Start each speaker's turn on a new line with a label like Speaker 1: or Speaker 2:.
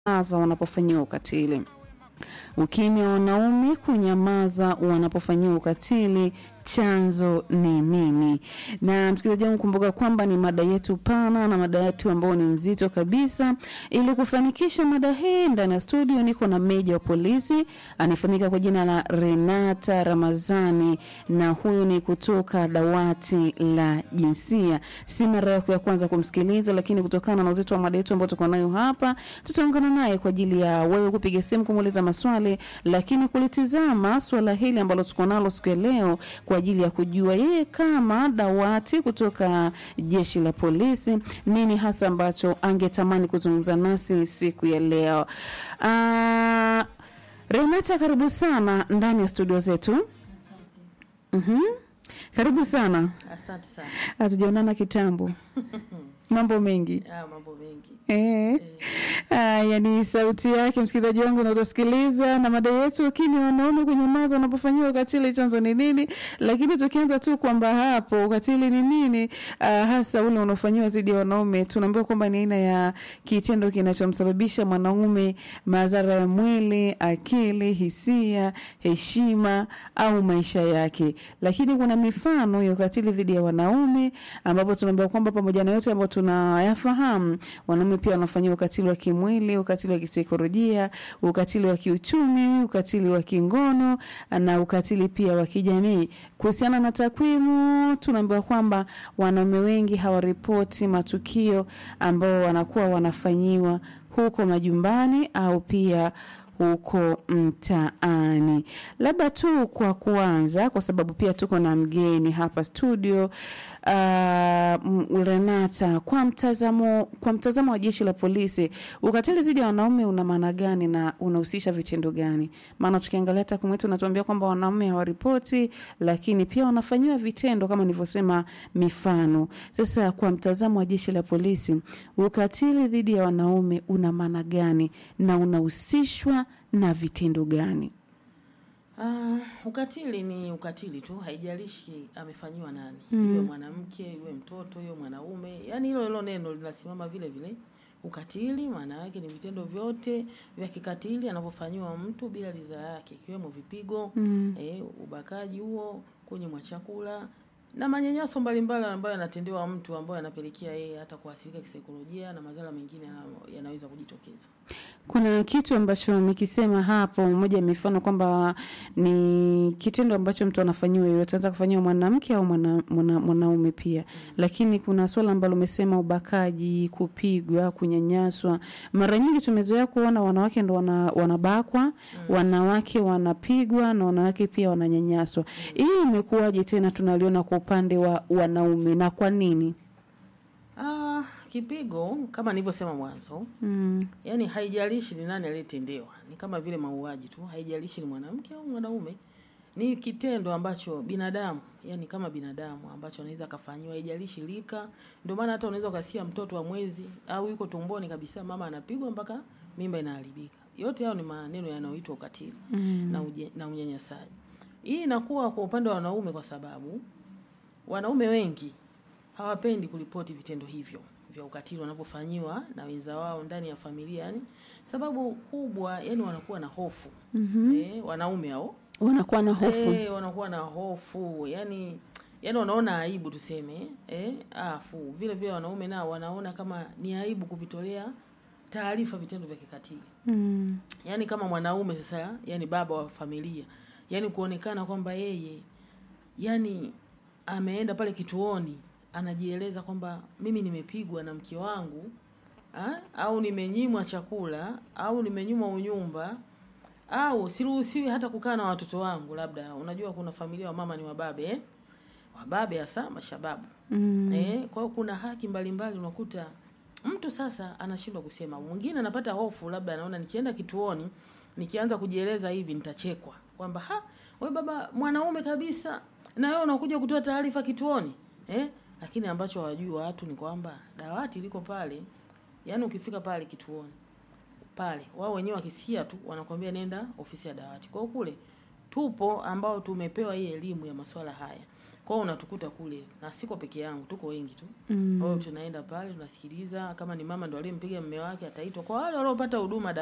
Speaker 1: kunyamaza wanapofanyiwa ukatili. Ukimya wa wanaume kunyamaza wanapofanyiwa ukatili, chanzo ni nini? Na msikilizaji wangu, kumbuka kwamba ni mada yetu pana na mada yetu ambayo ni nzito kabisa. Ili kufanikisha mada hii, ndani ya studio niko na meja wa polisi anayefahamika kwa jina la Renata Ramazani, na huyu ni kutoka dawati la jinsia. Si mara yako ya kwanza kumsikiliza, lakini kutokana na uzito wa mada yetu ambayo tuko nayo hapa, tutaungana naye kwa ajili ya wewe kupiga simu kumuuliza maswali, lakini kulitizama swala hili ambalo tuko nalo siku ya leo kwa ajili ya kujua yeye kama dawati kutoka jeshi la polisi nini hasa ambacho angetamani kuzungumza nasi siku ya leo. Uh, Renata, karibu sana ndani ya studio zetu. Mhm. Karibu sana.
Speaker 2: Asante sana.
Speaker 1: Hatujaonana kitambo. Mambo mengi.
Speaker 2: Ah, mambo mengi.
Speaker 1: Eh. Haya ni sauti yake msikilizaji wangu unaosikiliza na mada yetu ukimya wanaume kunyamaza wanapofanyiwa ukatili chanzo ni nini? Lakini tukianza tu kwamba hapo ukatili ni nini, uh, hasa ule unaofanyiwa dhidi ya wanaume, tunaambiwa kwamba ni aina ya kitendo kinachomsababisha mwanaume madhara ya mwili, akili, hisia, heshima au maisha yake. Lakini kuna mifano ya ukatili dhidi ya wanaume ambapo tunaambiwa kwamba pamoja na yote ambayo tunayafahamu, wanaume pia wanafanyiwa ukatili wa kimwili, ukatili wa kisaikolojia, ukatili wa kiuchumi, ukatili wa kingono na ukatili pia wa kijamii. Kuhusiana na takwimu, tunaambiwa kwamba wanaume wengi hawaripoti matukio ambao wanakuwa wanafanyiwa huko majumbani au pia huko mtaani. Labda tu kwa kuanza, kwa sababu pia tuko na mgeni hapa studio uh, Renata, kwa mtazamo kwa mtazamo wa jeshi la polisi, ukatili dhidi ya wanaume una maana gani na unahusisha vitendo gani? Maana tukiangalia takwimu yetu natuambia kwamba wanaume hawaripoti, lakini pia wanafanyiwa vitendo kama nilivyosema, mifano. Sasa kwa mtazamo wa jeshi la polisi, ukatili dhidi ya wanaume una maana gani na unahusishwa na vitendo gani?
Speaker 2: Ah, ukatili ni ukatili tu, haijalishi amefanyiwa nani,
Speaker 1: Mm.
Speaker 2: iwe mwanamke, iwe mtoto, iwe mwanaume, yaani hilo hilo neno linasimama vile vile. Ukatili maana yake ni vitendo vyote vya kikatili anavyofanyiwa mtu bila ridhaa yake, ikiwemo vipigo,
Speaker 1: Mm.
Speaker 2: eh, ubakaji huo, kunyimwa chakula na manyanyaso mbalimbali ambayo yanatendewa mtu ambayo yanapelekea yeye hata kuathirika kisaikolojia na madhara mengine yana- yanaweza kujitokeza.
Speaker 1: Kuna kitu ambacho umekisema hapo, moja ya mifano kwamba ni kitendo ambacho mtu anafanyiwa yoyote, anaweza kufanyiwa mwanamke au mwana, mwana, mwanaume pia. Lakini kuna swala ambalo umesema ubakaji, kupigwa, kunyanyaswa. Mara nyingi tumezoea kuona wanawake ndo wana, wanabakwa, wanawake wanapigwa na wanawake pia wananyanyaswa. Hii imekuwaje tena tunaliona kwa upande wa wanaume na kwa nini?
Speaker 2: Ah, kipigo kama nilivyosema mwanzo,
Speaker 1: Mm.
Speaker 2: yaani haijalishi ni nani aliyetendewa, ni kama vile mauaji tu, haijalishi ni mwanamke au mwanaume, ni kitendo ambacho binadamu, yani kama binadamu ambacho anaweza akafanyiwa, haijalishi lika. Ndio maana hata unaweza ukasikia mtoto wa mwezi au yuko tumboni kabisa, mama anapigwa mpaka mimba inaharibika. Yote hayo ni maneno yanayoitwa ukatili
Speaker 1: Mm.
Speaker 2: na, uje, na unyanyasaji. Hii inakuwa kwa upande wa wanaume kwa sababu wanaume wengi hawapendi kuripoti vitendo hivyo vya ukatili wanavyofanyiwa na wenza wao ndani ya familia. Yani sababu kubwa, yani wanakuwa na hofu
Speaker 1: Mhm.
Speaker 2: eh, wanaume hao
Speaker 1: Wanakuwa na hofu.
Speaker 2: eh, wanakuwa na hofu yani yani wanaona aibu tuseme eh, afu vile vile wanaume nao wanaona kama ni aibu kuvitolea taarifa vitendo vya kikatili
Speaker 1: Mm.
Speaker 2: yaani kama mwanaume sasa, yani baba wa familia, yani kuonekana kwamba yeye yani ameenda pale kituoni anajieleza kwamba mimi nimepigwa na mke wangu ha? au nimenyimwa chakula au nimenyimwa unyumba au siruhusiwi hata kukaa na watoto wangu. Labda unajua kuna familia wa mama ni wababe eh? wababe hasa mashababu
Speaker 1: Mm.
Speaker 2: Eh, kwa hiyo kuna haki mbalimbali unakuta mtu sasa anashindwa kusema. Mwingine anapata hofu, labda anaona nikienda kituoni nikianza kujieleza hivi nitachekwa kwamba ha, we baba mwanaume kabisa na wewe unakuja kutoa taarifa kituoni eh? Lakini ambacho hawajui watu ni kwamba dawati liko pale, yaani ukifika pale kituoni pale, wao wenyewe wakisikia tu wanakwambia nenda ofisi ya dawati. Kwa hiyo kule tupo ambao tumepewa hii elimu ya masuala haya. Kwa Kwa hiyo unatukuta kule na siko peke yangu, tuko wengi tu.
Speaker 1: Mm.
Speaker 2: Kwa hiyo tunaenda pale tunasikiliza, kama ni mama ndo aliyempiga mume wake ataitwa. Kwa wale waliopata huduma